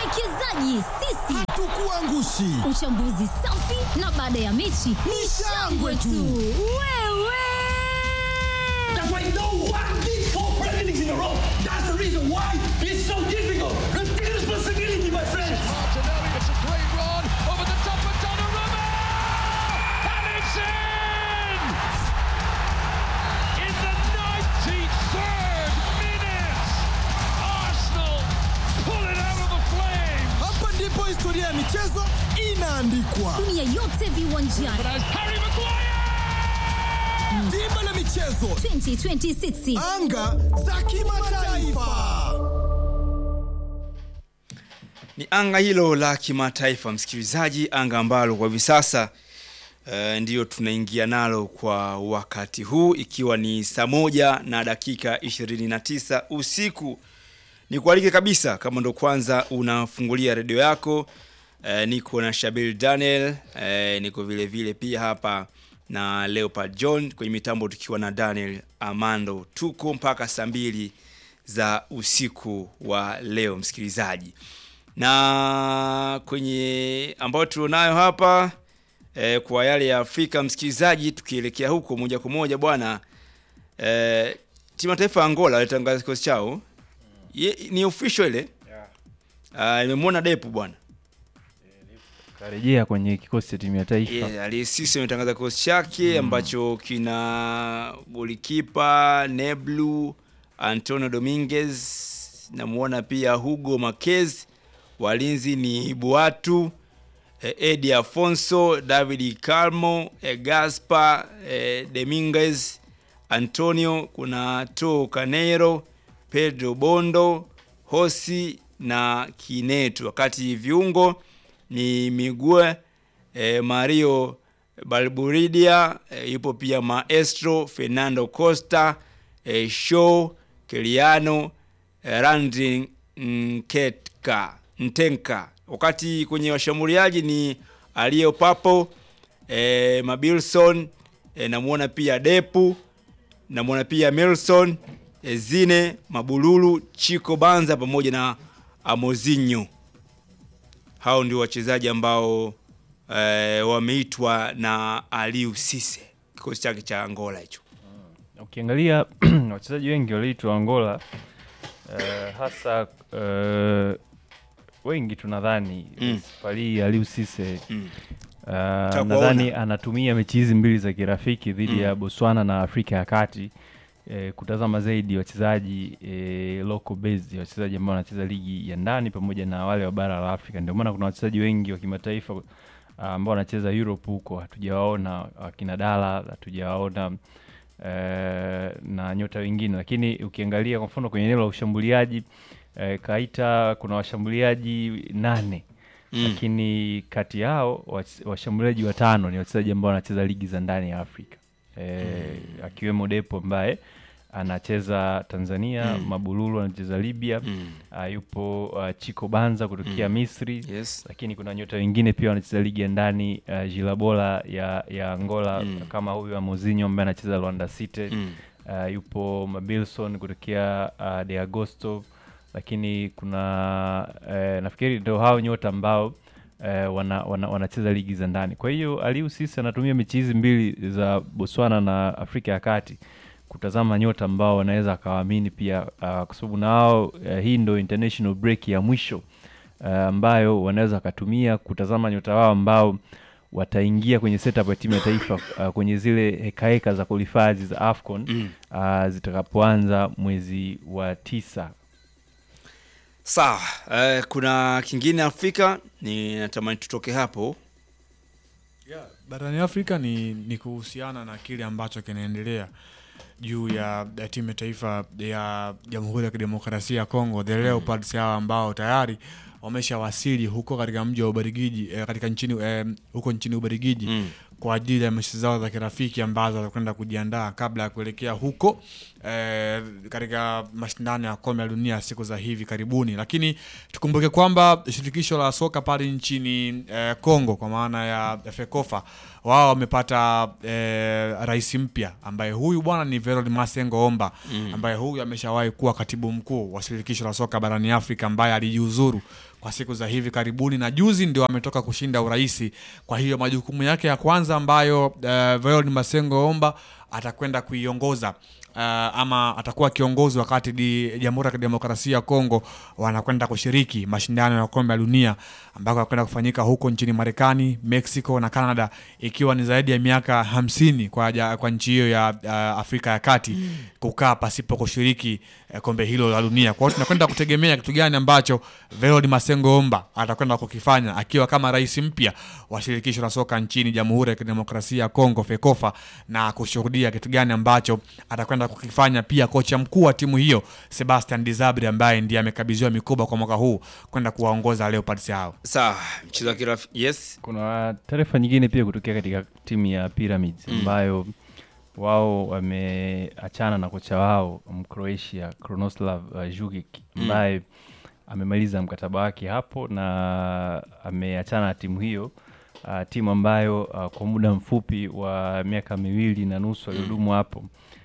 Wawekezaji sisi Hatukuangushi. Uchambuzi safi na baada ya mechi ni shangwe tu. Wewe That's why no one did four Premier Leagues in a row. That's the reason why it's so difficult. Take responsibility, my friends. Martinelli, it's a great run over the top of Donnarumma! And it's in! In the 93rd minute, Arsenal pull it out of the flames! Hapa ndipo historia ya michezo inaandikwa. dunia yote viwanjani As Harry Maguire! Dimba la michezo, 2026 anga za kimataifa. Ni anga hilo la kimataifa, msikilizaji, anga ambalo kwa hivi sasa uh, ndiyo tunaingia nalo kwa wakati huu, ikiwa ni saa moja na dakika 29 usiku. Ni kualike kabisa, kama ndo kwanza unafungulia redio yako uh, niko na Shabil Daniel uh, niko vile vile pia hapa na Leopard John kwenye mitambo, tukiwa na Daniel Amando. Tuko mpaka saa mbili za usiku wa leo, msikilizaji na kwenye ambayo tulionayo hapa eh, kwa yale ya Afrika msikilizaji, tukielekea huko moja kwa moja bwana eh, timu ya taifa ya Angola alitangaza kikosi chao Ye, ni official ile yeah. Nimemwona Depu bwana karejea kwenye kikosi cha timu ya taifa yeah, Alisisi ametangaza kikosi chake ambacho kina golikipa Neblu, Antonio Dominguez, namuona pia Hugo Marquez, walinzi ni Buatu, eh, Edi Afonso, David Calmo, eh, Gaspar eh, Dominguez, Antonio, kuna To Canero, Pedro Bondo, Hosi na Kinetu, wakati viungo ni Migue eh, Mario Balburidia eh, yupo pia Maestro Fernando Costa eh, Show Keliano eh, Randi Nketka Ntenka, wakati kwenye washambuliaji ni Alio Papo eh, Mabilson eh, namuona pia Depu namuona pia Milson eh, Zine Mabululu Chico Banza pamoja na Amozinho hao ndio wachezaji ambao eh, wameitwa na Aliou Cisse kikosi chake cha Angola hicho. ukiangalia wachezaji wengi waliitwa Angola eh, hasa eh, wengi tunadhani Mm. Fally Aliou Cisse Mm. Uh, Takuwaona. nadhani anatumia mechi hizi mbili za kirafiki dhidi Mm. ya Botswana na Afrika ya Kati eh, kutazama zaidi wachezaji eh, local based, wachezaji ambao wanacheza ligi ya ndani pamoja na wale wa bara la Afrika. Ndio maana kuna wachezaji wengi wa kimataifa uh, ambao wanacheza Europe huko hatujawaona, akina Dala hatujawaona eh, na nyota wengine, lakini ukiangalia kwa mfano kwenye eneo la ushambuliaji eh, Kaita kuna washambuliaji nane Mm. lakini kati yao wach- washambuliaji watano ni wachezaji ambao wanacheza ligi za ndani ya Afrika e, akiwemo Depo ambaye anacheza Tanzania Mm. Mabululu anacheza Libya Mm. uh, yupo uh, Chico Banza kutokea Mm. Misri Yes. lakini kuna nyota wengine pia wanacheza ligi ya ndani uh, Jilabola ya, ya Angola Mm. kama huyu Amozinho ambaye anacheza Luanda City Mm. uh, yupo Mabilson kutokea uh, De Agosto, lakini kuna uh, nafikiri ndio hao nyota ambao uh, wana, wana, wanacheza ligi za ndani. Kwa hiyo Aliou Cisse anatumia mechi hizi mbili za Botswana na Afrika ya Kati kutazama nyota ambao wanaweza akawaamini pia uh, kwa sababu nao uh, hii ndo international break ya mwisho uh, ambayo wanaweza wakatumia kutazama nyota wao ambao wataingia kwenye setup ya timu ya taifa uh, kwenye zile hekaheka za qualifiers za AFCON Mm. uh, zitakapoanza mwezi wa tisa. Sawa, eh, kuna kingine Afrika ni natamani tutoke hapo. Yeah, barani Afrika ni, ni kuhusiana na kile ambacho kinaendelea juu ya, ya timu ya taifa ya Jamhuri ya Kidemokrasia ya Kongo the Leopards hawa ambao tayari wameshawasili huko katika mji wa Ubelgiji eh, katika nchini eh, huko nchini Ubelgiji Mm. kwa ajili ya mechi zao za kirafiki ambazo watakwenda kujiandaa kabla ya kuelekea huko eh, katika mashindano ya kombe la dunia siku za hivi karibuni. Lakini tukumbuke kwamba shirikisho la soka pale nchini eh, Kongo kwa maana ya FECOFA wao wamepata eh, rais mpya ambaye huyu bwana ni Veron Masengo Omba ambaye huyu ameshawahi kuwa katibu mkuu wa shirikisho la soka barani Afrika ambaye alijiuzuru kwa siku za hivi karibuni, na juzi ndio ametoka kushinda uraisi. Kwa hiyo majukumu yake ya kwanza ambayo uh, Veron Masengo Omba atakwenda kuiongoza uh, ama atakuwa kiongozi wakati di Jamhuri ya Kidemokrasia ya Kongo wanakwenda kushiriki mashindano ya kombe la dunia ambako yanakwenda kufanyika huko nchini Marekani, Mexico na Canada, ikiwa ni zaidi ya miaka hamsini kwa, ja- kwa nchi hiyo ya uh, Afrika ya Kati kukaa pasipo kushiriki uh, kombe hilo la dunia. Kwa hiyo tunakwenda kutegemea kitu gani ambacho Veron Masengo Omba atakwenda kukifanya akiwa kama rais mpya wa shirikisho la soka nchini Jamhuri ya Kidemokrasia ya Kongo FEKOFA, na kushuhudia kitu gani ambacho atakwenda kukifanya pia kocha mkuu wa timu hiyo Sebastian Desabre ambaye ndiye amekabidhiwa mikoba kwa mwaka huu kwenda kuwaongoza Leopards hao. Sawa, mchezo wa kirafiki. Yes. Kuna taarifa nyingine pia kutokea katika timu ya Pyramids ambayo wao wameachana na kocha wao Mcroatia Krunoslav uh, Jukic ambaye amemaliza mkataba wake hapo na ameachana na timu hiyo uh, timu ambayo uh, kwa muda mfupi wa miaka miwili na nusu aliyodumu hapo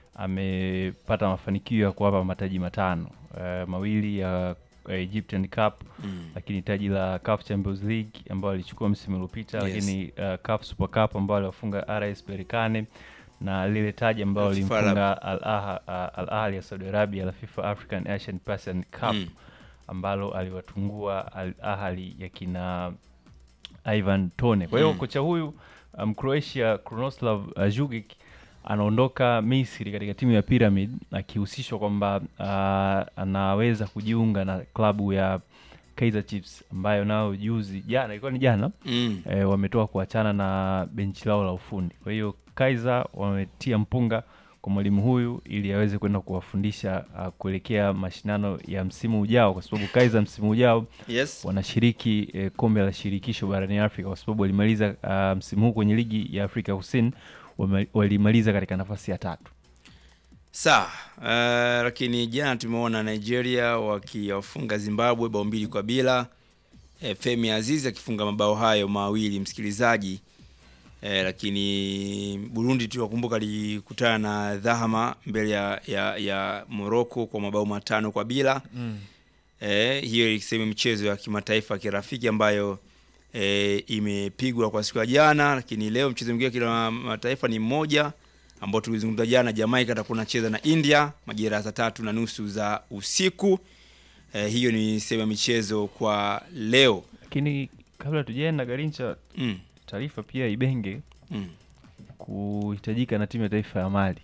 amepata mafanikio ya kuwapa mataji matano uh, mawili ya uh, Egyptian Cup lakini taji la CAF Champions League ambayo alichukua msimu uliopita Yes. lakini uh, CAF Super Cup ambayo aliwafunga RS Berkane na lile taji ambalo La FIFA lilimfunga Al Aha- uh, Al Ahly ya Saudi Arabia la FIFA African Asian Pacific Cup Mm. ambalo aliwatungua Al Ahly ya kina Ivan Tone. Kwa hiyo kocha huyu um, Croatia Krunoslav uh, Jukic anaondoka Misri katika timu ya Pyramid akihusishwa kwamba uh, anaweza kujiunga na klabu ya Kaizer Chiefs ambayo nao juzi jana ilikuwa ni jana Mm. e, wametoka kuachana na benchi lao la ufundi. Kwa hiyo Kaizer wametia mpunga kwa mwalimu huyu ili aweze kwenda kuwafundisha uh, kuelekea mashindano ya msimu ujao, kwa sababu Kaizer msimu ujao Yes. wanashiriki eh, kombe la shirikisho barani Afrika kwa sababu walimaliza uh, msimu huu kwenye ligi ya Afrika Kusini wame- walimaliza katika nafasi ya tatu. Sawa. Uh, lakini jana tumeona Nigeria wakiwafunga Zimbabwe bao mbili kwa bila. E, Femi Azizi akifunga mabao hayo mawili msikilizaji. E, lakini Burundi tunakumbuka alikutana na Dhahama mbele ya, ya, ya Morocco kwa mabao matano kwa bila. Mm. E, hiyo ikisema michezo ya kimataifa ya kirafiki ambayo e, imepigwa kwa siku ya jana, lakini leo mchezo mwingine wa kimataifa ni mmoja ambao tulizungumza jana. Jamaica atakuwa anacheza na India majira ya saa tatu na nusu za usiku. E, hiyo ni sehemu ya michezo kwa leo. Lakini kabla tujaenda Garincha, Mm, taarifa pia Ibenge mm. kuhitajika na timu ya taifa ya Mali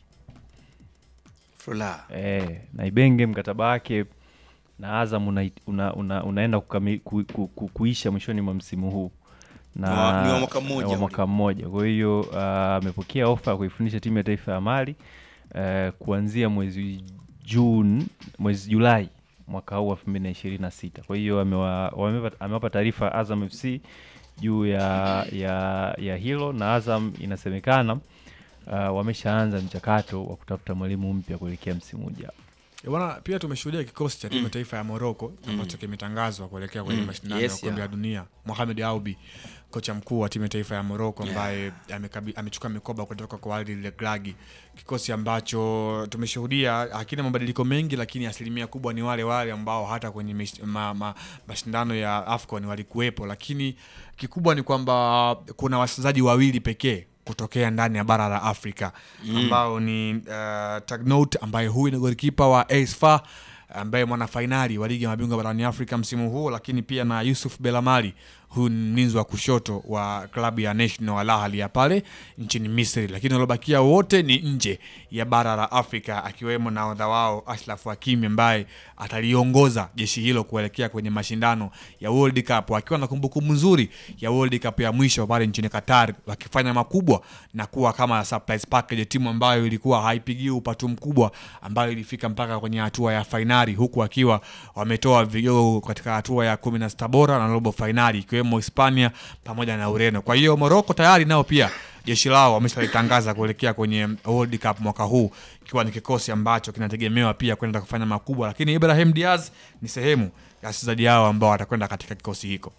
Furaha. e, na Ibenge mkataba wake na Azam una, una, una, unaenda kukami, ku, ku, ku, kuisha mwishoni mwa msimu huu Ni wa- ni wa mwaka mmoja wa ule. mwaka mmoja. Kwa hiyo ah, amepokea ofa ya kuifundisha timu ya taifa ya Mali eh, kuanzia mwezi Juni, mwezi Julai mwaka huu elfu mbili na ishirini na sita. Kwa hiyo amewa- wamewapa- amewapa taarifa Azam FC juu ya, ya, ya hilo na Azam inasemekana uh, wameshaanza mchakato wa kutafuta mwalimu mpya kuelekea msimu ujao. Eh, Bwana, pia tumeshuhudia kikosi cha timu ya taifa ya Morocco ambacho kimetangazwa kuelekea kwenye Mm. mashindano Yes, ya kombe yeah. la dunia. Mohamed Aubi, kocha mkuu wa timu ya taifa ya Morocco ambaye amekabi- amechukua mikoba kutoka kwa Walid Regragui, kikosi ambacho tumeshuhudia hakina mabadiliko mengi, lakini asilimia kubwa ni wale wale ambao hata kwenye mish- ma, ma, mashindano ya AFCON walikuwepo, lakini kikubwa ni kwamba kuna wachezaji wawili pekee kutokea ndani ya bara la Afrika ambao ni uh, Tagnout ambaye huyu ni golikipa wa AS FAR ambaye mwana fainali wa ligi ya mabingwa barani Afrika msimu huu, lakini pia na Yusuf Belamari, huyu ni mlinzi wa kushoto wa klabu ya National Al Ahly ya pale nchini Misri, lakini waliobakia wote ni nje ya bara la Afrika, akiwemo nahodha wao Ashraf Hakimi ambaye ataliongoza jeshi hilo kuelekea kwenye mashindano ya World Cup, wakiwa na kumbukumbu nzuri ya World Cup ya mwisho pale nchini Qatar, wakifanya makubwa na kuwa kama surprise package, timu ambayo ilikuwa haipigii upatu mkubwa, ambayo ilifika mpaka kwenye hatua ya fainali, huku wakiwa wametoa vigogo katika hatua ya kumi na sita bora na robo fainali, ikiwemo Hispania pamoja na Ureno. Kwa hiyo Morocco tayari nao pia jeshi lao wameshalitangaza kuelekea kwenye World Cup mwaka huu, ikiwa ni kikosi ambacho kinategemewa pia kwenda kufanya makubwa, lakini Ibrahim Diaz ni sehemu ya wachezaji hao ambao watakwenda katika kikosi hiko.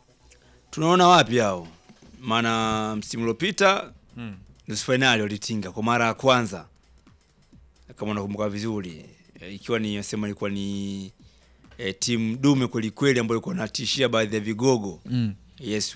Tunaona wapi hao? Maana msimu uliopita nusu fainali walitinga kwa mara ya kwanza, kama unakumbuka vizuri, E, ikiwa ni sema ilikuwa ni eh, timu dume kwelikweli ambayo ilikuwa natishia baadhi ya vigogo Mm. yes